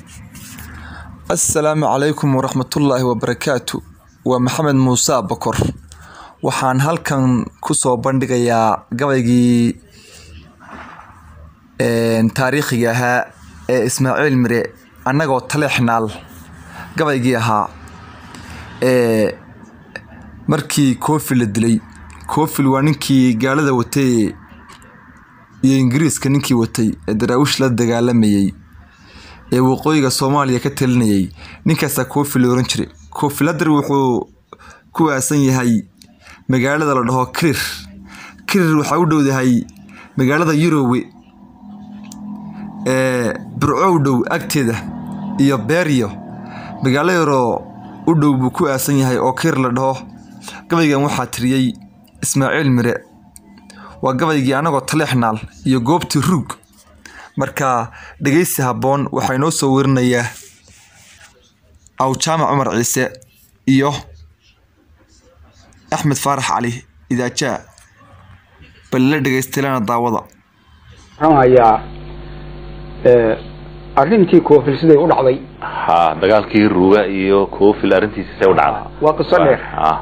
assalaamu calaykum waraxmatullaahi wabarakaatu waa maxamed muuse bokor waxaan halkan kusoo bandhigayaa gabaygii taariikhiga ahaa ee ismaaciil mire annagoo taleexnaal gabaygii ahaa ee markii koofil la dilay koofil waa ninkii gaalada watay iyo ingiriiska ninkii watay ee daraawish la dagaalamayay ee waqooyiga soomaaliya ka talinayay ninkaasaa koofil la oran jiray koofil haddar wuxuu ku waasan yahay magaalada la dhaho kirir kirir waxaa u dhowdahay magaalada yurowe ee burco u dhow agteeda iyo beeryo magaalo yaroo u dhow buu ku aasan yahay oo kirir la dhaho gabaygan waxaa tiriyey ismaaciil mire waa gabaygii anagoo taleexnaal iyo goobtii ruug marka dhegeysi habboon waxaa inoo soo werinayaa awjaamac cumar ciise iyo axmed faarax cali idaajaa balila dhegeystaylana daawada ramayaa arrintii koofil siday u dhacday ha dagaalkii ruuga iyo koofil arrintiisa say u dhacday waa qiso dheer ah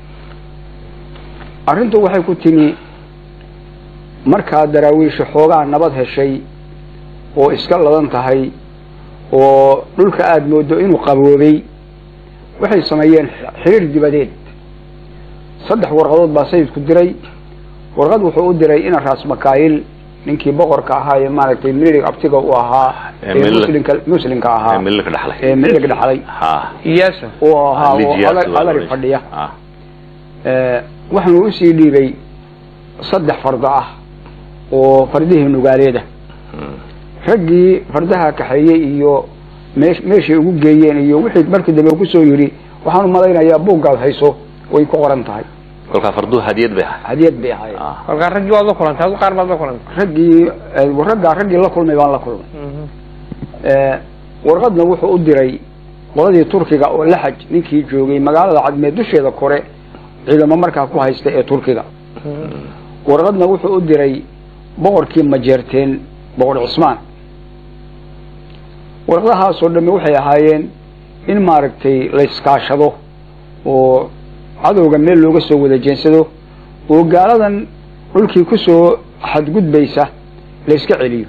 arrintu waxay ku timi markaa daraawiisha xoogaa nabad heshay oo iska ladan tahay oo dhulka aada moodo inuu qaboobay waxay sameeyeen xiriir dibadeed saddex warqadood baa sayidku diray warqad wuxuu u diray ina raas makaayil ninkii boqorka ahaa ee maaragtay milig abtiga u ahaa Ee ee milig- muslimka muslimka ee ahaa mililka dhaxlay ee milig dhaxlay ha iyaasa oo ahaa oo Lijiyaas adar- waa adari la fadhiya ah Ee, waxaanu usii dhiibay saddex fardo ah oo fardihii nugaaleeda Mm. raggii fardaha kaxeeyey iyo meesh- meeshay ugu geeyeen iyo wixii markii dambe uu kusoo yidhi waxaanu malaynayaa buuggaad hayso way ku qoran tahay kolkaa farduhu hadiyad bay ahay hadiyad bay ahayd ah kolkaa raggii waad la kulantay adu qaar baad la kulantay raggii ee, raggaa raggii la kulmay baan la kulmay Ee, warqadna wuxuu u diray qoladii turkiga oo laxaj ninkii joogay magaalada cadmeed dusheeda kore ciidamo markaa ku haysta ee turkiga warqadna wuxuu u diray boqorkii majeerteen boqor cismaan warqadahaasoo dhamme waxay ahaayeen in maaragtay la iskaashado oo cadowga meel looga soo wada jeensado oo gaaladan dhulkii ku soo xadgudbaysa la iska celiyo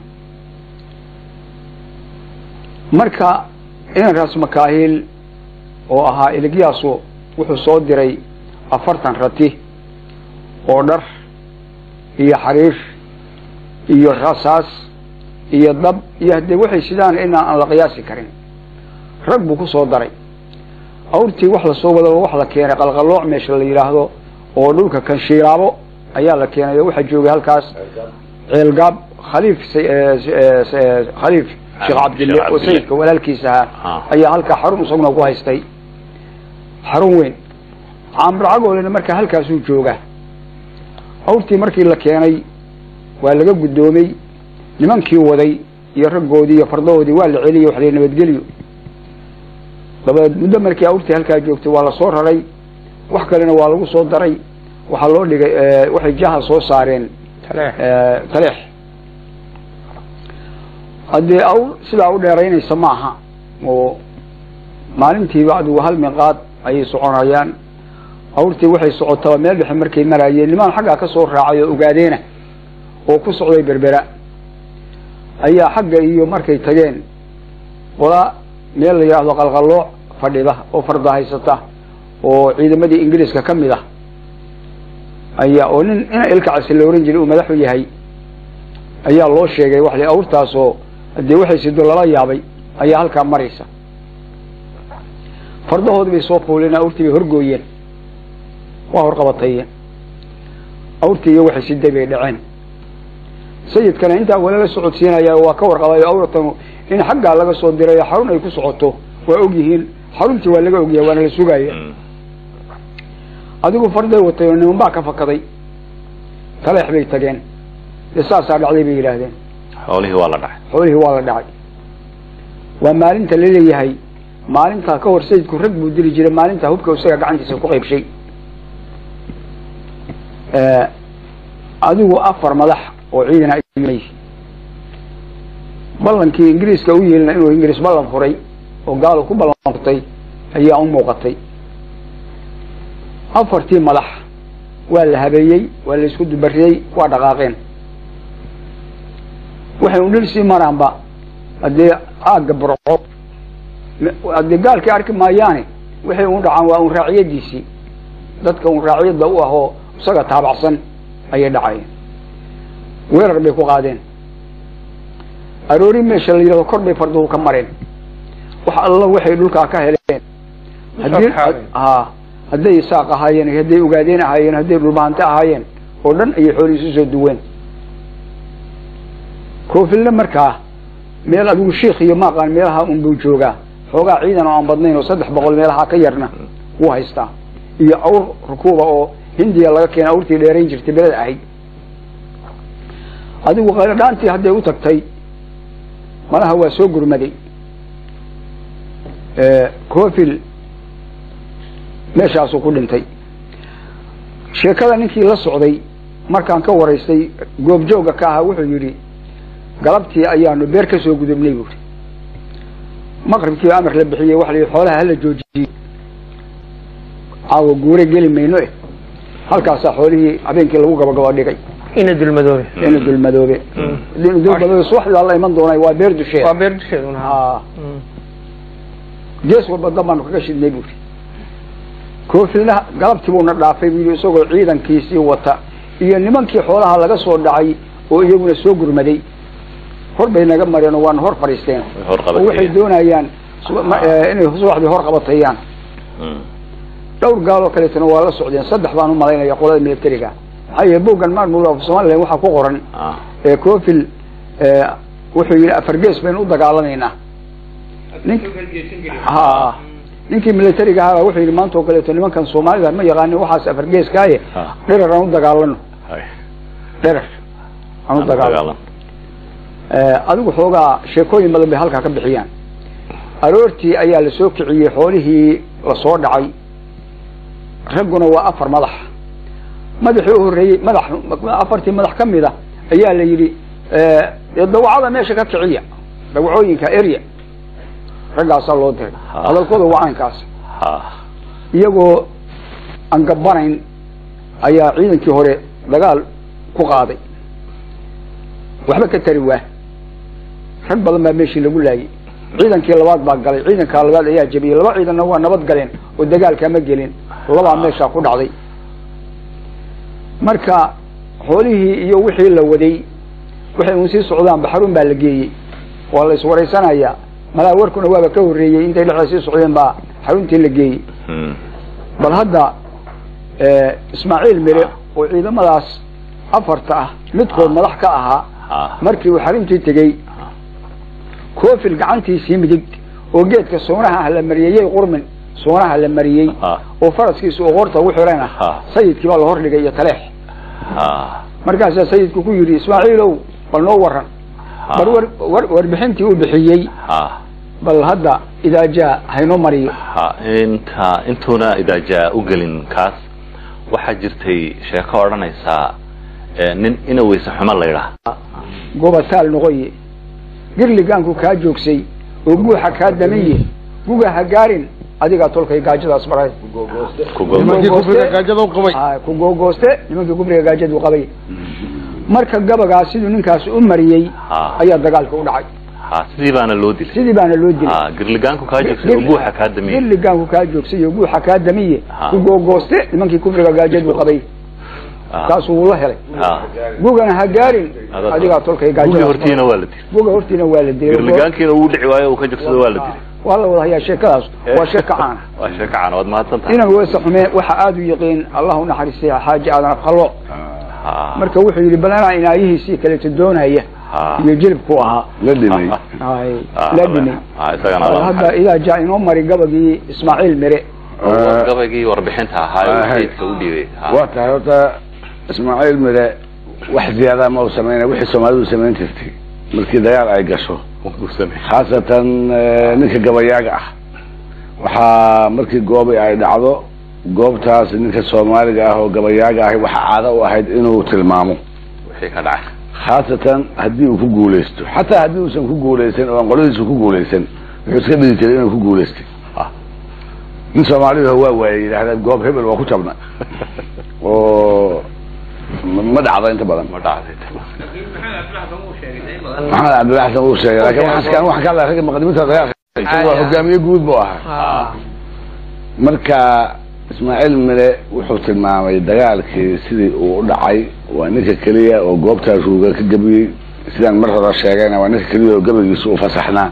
marka inan raas makaahil oo ahaa iligyaasu wuxuu soo diray afartan rati oo dhar iyo xariir iyo rasaas iyo dab iyo haddee waxay sidaan inaan aan la qiyaasi karin rag buu ku soo daray awrtii wax lasoo wadaba wax la keenay qalqalooc meesha la yidhaahdo oo dhulka kanshiiraabo ayaa la keenay oo waxaa joogay halkaas ceelgaab khaliif sa- ee, ee, ee, khaliif sheekh cabdille Sheekh oo Cabdille. sayidka walaalkiisa ahaa Ah. ayaa halkaa xarun isaguna ku haystay xarun weyn caamracagoolena markaa halkaasuu joogaa awrtii markii la keenay waa laga guddoomay nimankii waday iyo raggoodii iyo fardahoodii waa la celiyey wax la nabadgeliyo dabadeed muddo markii awrtii halkaa joogtay waa la soo raray wax kalena waa lagu soo daray waxaa loo dhigay eh, waxay jaha soo saareen taleex eh, taleex haddii awr sidaa u dheeraynaysa ma aha oo maalintiiba adigu hal miqaad ayay soconayaan awrtii waxay socotaba meel dhexe markay maraayeen nimaan xaggaa ka soo raacay oo ogaadeena oo ku socday berbera ayaa xagga iyo markay tageen qola meel la yidhaahdo qalqallooc fadhida oo farda haysata oo ciidamadii ingiriiska ka mid ah ayaa oo nin ina ilkacasi la oran jiray uu madaxu yahay ayaa loo sheegay wax la- awrtaasoo dee waxay sido lala yaabay ayaa halkaa maraysa fardahoodii bay soo fuuleen awrtii bay horgooyeen waa horqabatayeen awrtii iyo waxay siday bay dhaceen sayidkana intaa waa laga socodsiinaya waa ka warqabay awratan in xaggaa laga soo diray oo xarun ay ku socoto waa og yihiin xaruntii waa laga ogyahay waana la sugaya Mm. adigu farday watay oo niman baa ka fakaday taleex bay tageen dee saasaa dhacday bay yidhaahdeen xoolihii waa la dhacay xoolihii waa la dhacay waa maalinta laleeyahay maalintaa ka hor sayidku rag buu dili jiray maalintaa hubka isaga gacantiisa ku qaybshay adigu afar madax oo ciidan ay ballankii ingiriiska u yeelina inuu ingiriis ballan furay oo gaalo ku ballan furtay ayaa u muuqatay afartii madax waa la habeeyey waa la isku dubariyey waa dhaqaaqeen waxay un dhil sii maraanba haddee aagga burco haddee gaalkii arki maayaane waxay un dhacaan waa un raaciyadiisii dadka un raaciyadda u ah oo isaga taabacsan ayay dhacayeen weerar bay ku qaadeen aroori meesha la yidhahdo kor bay farduhu ka mareen wax alla waxay dhulkaa ka heleen haddii ha hadday isaaq ahaayeen hadday ogaadeen ahaayeen hadday dhulbahante ahaayeen oo dhan ayay xoolihiisu soo duween koofilna markaa meel adigu shiikh iyo maaqaan meelaha unbuu joogaa xoogaa ciidan oo aan badnayn oo saddex boqol meelaha ka yarna wuu haystaa iyo awr rukuuba oo hindiya laga keena awrtii dheerayn jirtay beled ahayd adigu qayladhaantii hadday u tagtay malaha waa soo gurmaday coofil meeshaasuu ku dhintay sheekada ninkii la socday markaan ka waraystay goobjooga ka ahaa wuxuu yidhi galabtii ayaanu beer ka soo gudubnay buuri maqribkii amar la bixiyey waxa la yidhi xoolaha hala joojiyey caawa guure geli mayno eh halkaasaa xoolihii habeenkii lagu gabagabo dhigay ina dulmadoobe ina dulmadoobe dulmadoobe subaxdaa la iman doonay waa beer dusheed waa beer dusheeduna haa gees walba dan baanu kaga shidnay buuri koofilna galabtii buuna dhaafay buu yidhi isagoo ciidankiisii wata iyo nimankii xoolaha laga soo dhacay oo iyaguna soo gurmaday hor bay naga mareen oo waana hor fadhiisteen hor oo waxay qabatay doonayaan suba- ma- eh, inay subaxdii hor qabatayaan dhowr gaaloo kaleetana waa la socdeen saddex baan u malaynaya qolada militariga maxaa yeele boggan maamul of somaliland waxaa ku qoran ee coofil wuxuu yidhi afargees baynu u dagaalamaynaa nin ha ninkii militariga ahaa wuxuu yidhi maanta oo kaleeto nimankan soomaalida ma yaqaanin waxaas afargeeskaaye Ha. dherer aan u dagaalano dherer aan u dagaalano Eh, adigu xoogaa sheekooyin badan bay halkaa ka bixiyaan aroortii ayaa la soo kiciyey xoolihii lasoo dhacay ragguna waa afar madax madaxii u horreeyey madax afartii madax ka mid a ayaa la yidhi eh, dee dawacada meesha ka kiciya dawacooyinka area raggaasaa loo diray Ha. hadalkooda waa caynkaas ha iyagoo aan gabbanayn ayaa ciidankii hore dagaal ku qaaday waxba ka tari waa rag badan baa meeshii lagu laayay ciidankii labaad baa galay ciidankaa labaad ayaa jebiyey laba ciidanna waa nabad galeen oo dagaalka ma gelin labaa meeshaa ku dhacday marka xoolihii iyo wixii la waday waxay uun sii socdaan baxarun baa la geeyey waa la iswaraysanayaa malaa warkuna waaba ka horreeyey intay dhexda sii socdeen baa xaruntii la geeyey bal hadda eh, ismaaciil mire oo ciidamadaas afarta ah midkood madax ka ahaa ha markii uu xaruntii tegey koofil gacantiisii midig oo geedka soonaha la mariyey qurmin soonaha la mariyey ha oo faraskiisa oo qoorta ugu xirayna Ha. sayidkii baa la hordhigay iyo taleex ha markaasaa sayidku ku yidhi ismaaciilow bal noo waran bal war, war, warbixintii uu bixiyey ha bal hadda idaa jaa haynoo mariyo ha inta intuuna idaajaa u gelin kaas waxaa jirtay sheeko odhanaysaa eh, nin ina weyse xumo laydhaah gobataal noqoye girligaanku kaa joogsay oo guuxa kaa damiye guga ha gaarin adigaa tolkay gaajadaas baray ku gogo Nimankii guriga gaajada u qabay Ah, ku googooste nimankii gubriga gaajadu qabay marka gabagaa siduu ninkaas u mariyey ha ayaa dagaalka u dhacay ha sidii baana loo dilay sidii baana loo dilay ha girligaanku kaa joogsay oo buuxa kaa damiyey girligaanku kaa joogsay oo guuxa kaa damiye Ha. ku googooste nimankii kubriga gaajadu qabay Ha. taasuu wuu la helay ha gugana ha gaarin Adaa- adigaa tolkay gugii gaajadaas hortiina waa la dilay guga hortiina waa la dilay girligaankiina uu dhici waayo uu ka jogsado waa la dilay waa la wada hayaa sheekadaas waa sheeko caana waa sheeko caan waad mahadsan tahay inan weese xume waxa aada u yaqiin allah u naxariistay xaaji aadan afqallo ha marka wuxuu yidhi bal anaa inaayihiisii kaleeto doonaya ha iyo jilibku ahaa la dhimay Ay, Ha, la dhimay ha isagana Bal waa hadda idaa jaa inoo mari gabagii ismaaciil mire maxay? gabaygii warbixinta ahaa Ah, ee hay. sayidka u dhiibay Ha. waa tahay horta ismaaciil mire wax ziyaada ma u samayna wixii soomaalidu samayn jirtay markii dagaal ay gasho Wuu sameeyey. khaasatan eh, ninka gabayaaga ah waxaa markii goobi ay dhacdo goobtaas ninka soomaaliga ah oo gabayaaga ahi waxaa caado u ahayd inuu tilmaamo wixii ka dhacay khaasatan haddii uu ku guulaysto xataa haddii uusan ku guulaysan oo aan qoladiisu ku guulaysan wuxuu iska dhigi jiray inuu ku guulaystay nin soomaalidu waa waayay yidhahdeen goob hebel waa ku jabna oo ma dhacda inta badan ma dhacday maxamed cabdillah xasan uu sheegay laakiin waxaan waxaan ka hadlaya ragga maqdimiinta dagaalka waa hogaamiye guud buu ahaa marka ismaaciil mire wuxuu tilmaamay dagaalkii sidii uu u dhacay waa ninka keliya oo goobtaa ruuga ka gebiyey sidaan mar hore sheegayna waa ninka keliya oo gabaygiisa u fasaxnaa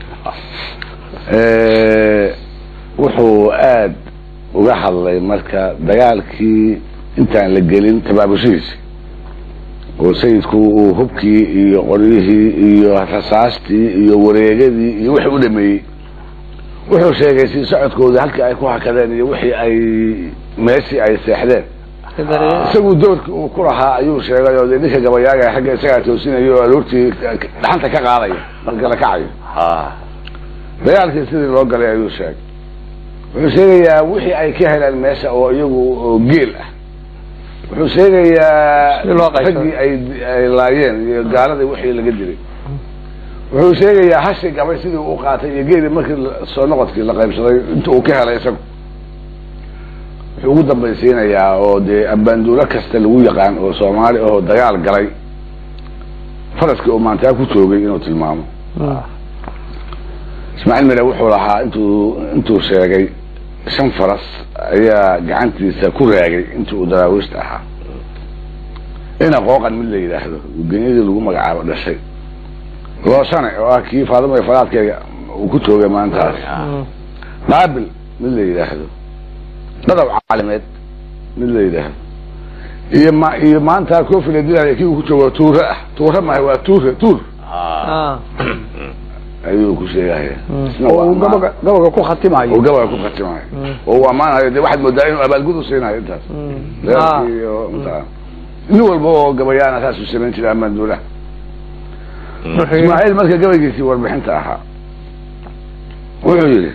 wuxuu aad uga hadlay marka dagaalkii intaan la gelin tabaabushihiisi oo sayidku uu hubkii iyo qoryihii iyo rasaastii iyo wareegadii iyo wixii u dhameeyey wuxuu sheegay si socodkoodii halkii ay ku hakadeen iyo wixii ay meeshii ay seexdeen isagu doorkii uu ku lahaa ayuu sheegay oo dee ninka gabayaaga xagga isagaa toosinayo oo aroortii dhaxanta ka qaadaya marka la kacayo ha dagaalkii sidii loo galay ayuu sheegay wuxuu sheegayaa wixii ay ka heleen meesha oo iyagu oo geel ah wuxuu sheegayaa Sidii loo qaybsaday. raggii ay ay laayeen iyo gaaladii wixii laga dilay wuxuu sheegayaa hashi gabay sidii u qaatay iyo geeli markii la- soo noqodkii la qaybsaday inta uu ka helay isagu wuxuu ugu dambaysiinayaa oo dee abbaanduulo kasta lagu yaqaan oo soomaali ahoo dagaal galay faraskii uu maantaa ku toogay inuu tilmaamo ismaaciil mire wuxuu lahaa intuu intuu sheegay shan faras ayaa gacantiisa ku raagay intii uu daraawiishta ahaa ina qooqan mid la yidhaahdo genyadii lagu magacaabo dhashay loosane oo ah kii faadimo iyo faraadkeega uu ku toogay maantaas qaabil mid la yidhaahdo dhadaw caalimeed mid la yidhaahdo iyo ma iyo maanta kofi la dilaya kii uu ku joogo tuure ah tuure maaha waa tuure tuur ha ayuu ku sheegaya isna oo waa uu ammaan. gabaga gabaga ku khatimayo oo gabaga ku khatimayo oo uu ammaanayo dee waxaad moodaa inuu abaalgud u siinayo intaas reerkii iyo intaa nin walba oo gabayaana saasuu samayn jiray ammaan duulaha ismaaciil marka gabaygiisii warbixinta ahaa wuxuu yidhi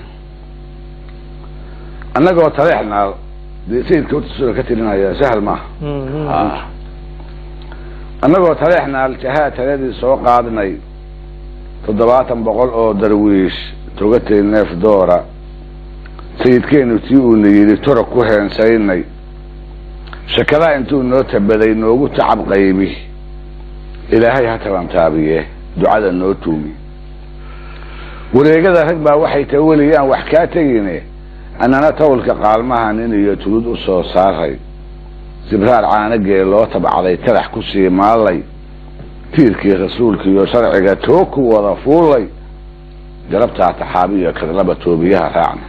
annagoo taleexnaal dee sayidka hortiisuna ka tirinaya sahal maaha ha annagoo taleexnaal jahaa taladii soo qaadnay toddobaatan boqol oo darwiish togatay neef doora sayidkeenu tii uuna yidhi tora ku heensaynay shakadaa intuu noo tabaday noogu tacab qaybi ilaahay ha tabantaabiye ducada noo tuumi wareegada rag baa waxay taweliyaan wax kaa tegine annana tawlka qaalmaha nin iyo tulud u soo saaray sibraar caanagee loo tabcday tarax ku sii maallay tiirkii rasuulka iyo sharciga too ku wada fuullay garabtaa taxaabiyo kadlaba toobiyaha raacna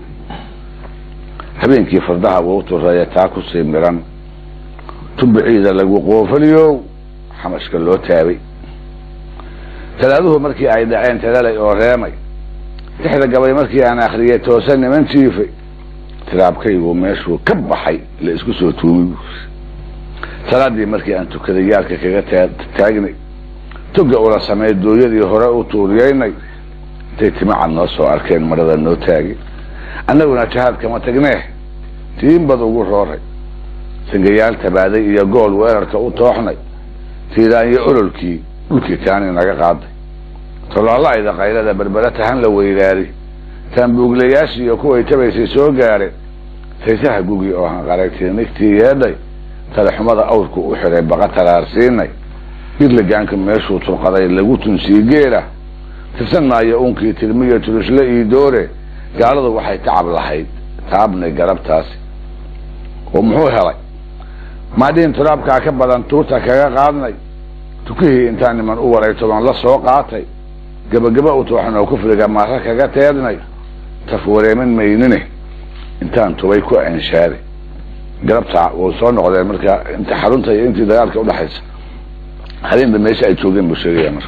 habeenkii fardaha wuu tureeya taa ku sii miran tumbiciida lagu qoofaliyow xamashka loo taabay talaaduhu markii ay dhaceen talalay oo reemay lixda gabay markii aan akhriyay toose niman jiifay tiraabkaygu meeshuu ka baxay la isku soo tuumi salaadii markii aan tukaday yaalka kaga taa- taagnay toga ula samey dooyadii hore u tuuriyeynay intay timacad noo soo arkeen marada noo taagi annaguna jahaad kama tagnee tiinbad ugu rooray sangayaal tabaaday iyo gool weerarka u tooxnay tiiraanyo ololkii dhulkii taani naga qaaday tolaalayda qaylada berbera tahan la weylaari taanbuuglayaashii iyo kuway tabaysay soo gaareen saysaha gugi oo hanqaragtay nigtii yeedhay talaxumada awrku u xidhay baqa taraarsiinay birlagaanka meeshuu turqaday lagu tunsii geela tirsan maayo unkii tirmiyo turishle ii doore gaaladu waxay tacab lahayd taabnay garabtaasi oo muxuu helay maadhiin turaabkaa ka badan tuurta kaga qaadnay tukihii intaan niman u waray toban la soo qaatay gabagaba u tooxan oo kufriga maara kaga teednay taf wareeman maynine intaan tubay ku enshaaday garabta way soo noqdeen marka inta xarunta iyo intii dagaalka udhaxaysa habeenba meesha ay joogeen buu sheegaya marka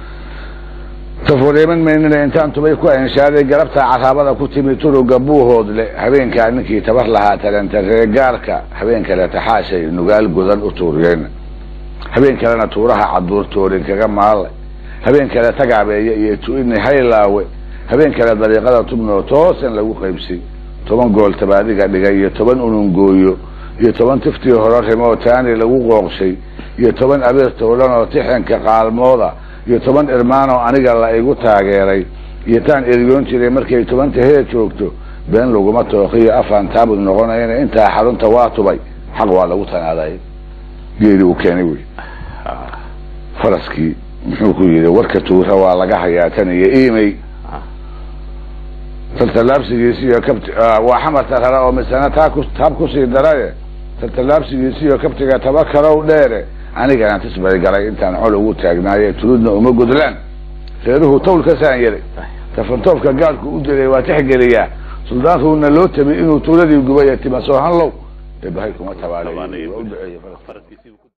tafureeman maynina intaan tubay ku enshaaday garabta caraabada ku timi turuga buuhoodle habeenkaa ninkii tabar lahaa talentaree gaarka habeen kale taxaashay nugaal godan u tuuriyeyna habeen kalena tuuraha caduurtoorin kaga maalay habeen kale tagaabeeye iyo tu-ini haylaawe habeen kale dariiqada tubnoo toosan lagu qaybsay toban gool tabaadiga dhigay iyo toban unungooyo iyo toban tiftii hore rimoo taani lagu qooqshay iyo toban abeer towlan oo tixanka qaalmooda iyo toban irmaanoo aniga la igu taageeray iyo taan eryoon jiray markay tobanta heer joogto been laguma tooqiyo afaan taabud noqonayna intaa xarunta waa tubay xaq waa lagu tanaaday geeri uu keenay wey faraskii muxuu ku yidhi warka tuura waa laga hayaa tan iyo imey taltallaabsigiisi iyo kabt waa xamarta rara oo misana taa ku taab kusii daraye taltallaabsigiisi iyo kabtiga taba karow dheere anigana tisbay galay intaan col ugu taagnaaye tuludna uma gudlaan reeruhu tawl ka saan yaray tafantoofka gaadhku u dilay waa tixgeliyaa suldaankuuna loo tami inuu tuuladii gubaya timasoo hanlow eebahay kuma tabaale Tabaanay. waa u duceeye faraska. faraskiisii